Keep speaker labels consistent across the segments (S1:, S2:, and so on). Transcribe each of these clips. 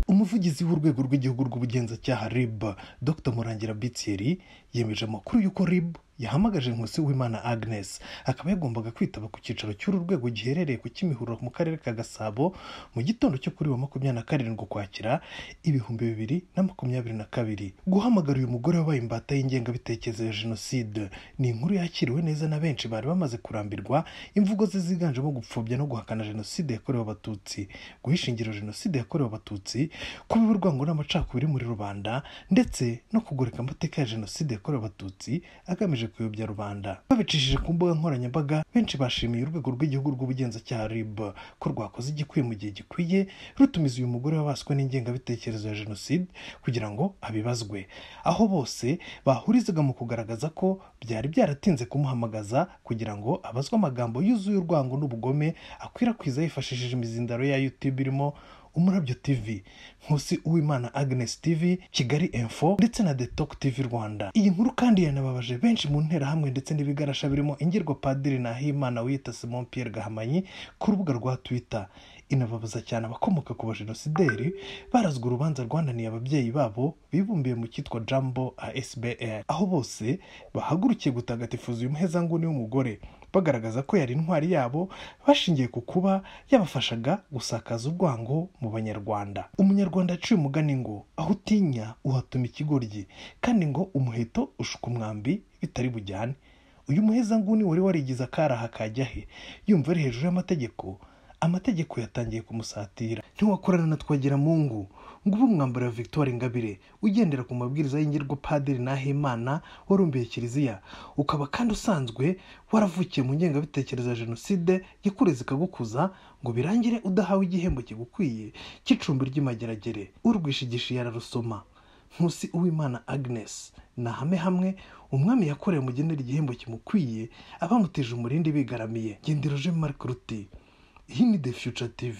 S1: umuvugizi w'urwego rw'igihugu rw'ubugenzacyaha rib dr murangira bitseri yemeje amakuru y'uko rib yahamagaje nkusi w'imana agnes akaba yagombaga kwitaba ku cyicaro cy'uru rwego giherereye ku kimihurura mu karere ka gasabo mu gitondo cyo kuri wa makumyabiri na karindwi ukwakira ibihumbi bibiri na makumyabiri na kabiri guhamagara uyu mugore wabaye imbata y'ingengabitekerezo ya jenoside ni inkuru yakiriwe neza na benshi bari bamaze kurambirwa imvugo ze ziganjemo gupfobya no guhakana jenoside yakorewe abatutsi guhisha ingiro jenoside yakorewe abatutsi kuba urwango n'amacakubiri muri rubanda ndetse no kugoreka amateka ya jenoside yakorewe abatutsi agamije kuyobya rubanda babicishije ku mbuga nkoranyambaga benshi bashimiye urwego rw'igihugu rw'ubugenzacyaha rib ko rwakoze igikwiye mu gihe gikwiye rutumiza uyu mugore wabaswe n'ingengabitekerezo ya jenoside kugira ngo abibazwe aho bose bahurizaga mu kugaragaza ko byari byaratinze kumuhamagaza kugira ngo abazwe amagambo yuzuye urwango n'ubugome akwirakwiza yifashishije imizindaro ya YouTube irimo umurabyo tv nkusi uwimana agnes tv kigali info ndetse na detok tv rwanda iyi nkuru kandi yanababaje benshi mu nterahamwe ndetse n'ibigarasha birimo ingirwa padiri nahimana wiyita simon pierre gahamanyi ku rubuga rwa twitter inababaza cyane abakomoka ku bajenosideri barazwa urubanza rwananiye ababyeyi babo bibumbiye mu cyitwa jambo asbr aho bose bahagurukiye gutagatifuza uyu muhezanguni w'umugore bagaragaza ko yari intwari yabo bashingiye ku kuba yabafashaga gusakaza urwango mu banyarwanda umunyarwanda yaciye umugani ngo aho utinya uhatuma ikigoryi kandi ngo umuheto ushuka umwambi bitari bujyane uyu muhezanguni wari warigize akaraha kajya he yumva ari hejuru y'amategeko amategeko yatangiye kumusatira ntiwakorana na twagira mungu ngo ube umwambaro wa victoire ingabire ugendera ku mabwiriza y'ingirwa padiri nahimana warumbiye kiliziya ukaba kandi usanzwe waravukiye mu ngengabitekerezo ya jenoside yikureze ikagukuza ngo birangire udahawe igihembo kigukwiye cy'icumbi ry'imageragere urwishigishi yararusoma nkusi uwimana agnes ni ahame hamwe umwami yakorewe mugenera igihembo kimukwiye abamutije umurindi bigaramiye gendero jean marc ruti iyi ni the future tv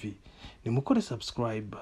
S1: nimukore subscribe